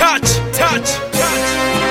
touch, touch, touch.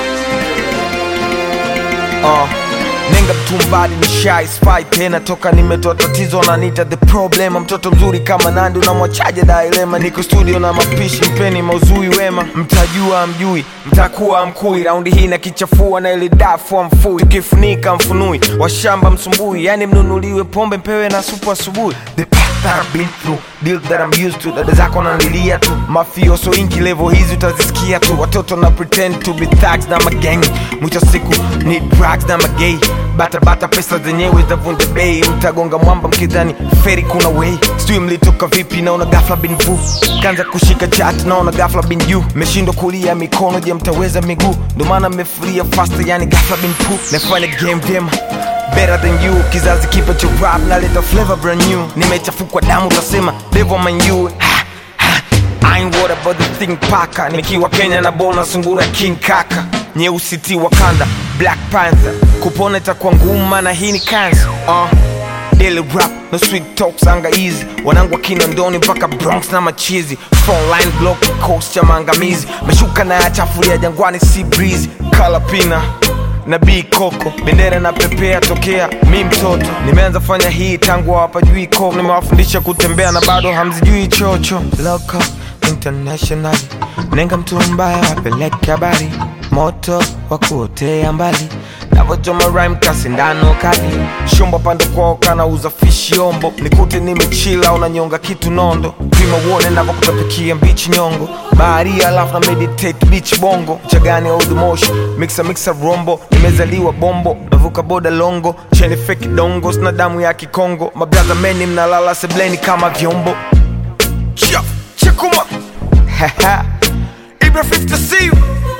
uh, nenga mtumbadi ni shy spy tena toka nimetoa tatizo nanita the problem mtoto mzuri kama nandi unamwachaje dailema niko studio na mapishi mpeni mauzui wema mtajua mjui mtakuwa mkui raundi hii na kichafua na ile dafu mfui tukifunika mfunui washamba msumbui yani mnunuliwe pombe mpewe na supu asubuhi the path that I've been through deal that I'm used to dada zako nalilia tu mafioso inki level hizi utazisikia tu watoto na pretend to be thugs na magang mwisho siku ni drugs na magay bata bata pesa zenyewe zavunja bei mtagonga mwamba mkidhani feri kuna way sijui mlitoka vipi naona gafla bin vu kanza kushika chat naona gafla bin juu meshindwa kulia mikono je mtaweza miguu ndo maana mmefuria faster yani gafla bin pu nafanya game vyema better than you kizazi kipa cha rap naleta flavor brand new nimechafukwa damu utasema devil man you ha, ha. I ain't worried about the thing paka nikiwa kenya na bona sungura king kaka nyeusi ti wakanda black panther kupona itakuwa ngumu mana hii ni kansa uh. Daily rap no sweet talks anga easy wanangu wakina ndoni mpaka bronx na machizi frontline block coast cha maangamizi meshuka na yachafulia jangwani si breeze kalapina na b koko bendera na pepea tokea mi mtoto nimeanza fanya hii tangu hawapajui ko nimewafundisha kutembea na bado hamzijui chocho Loco, international nenga mtu mbaya wapeleke habari moto wa kuotea mbali navochoma rhyme kasindano kali shumba pande kwao kanauza fishi ombo nikute nimechila unanyonga kitu nondo pima uone navokutapikia mbichi nyongo bahari alafu na meditate beach bongo chagani old moshi mixa mixa rombo nimezaliwa bombo navuka boda longo cheni feki dongo sina damu ya kikongo mabraza meni mnalala sebleni kama vyombo Chia, chekuma Haha. Ibra 50 C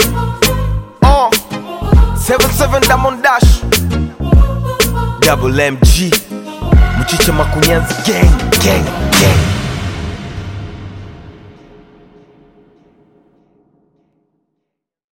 uh. 77 Diamond Dash Double MG Mchicha Makunyanzi gang gang gang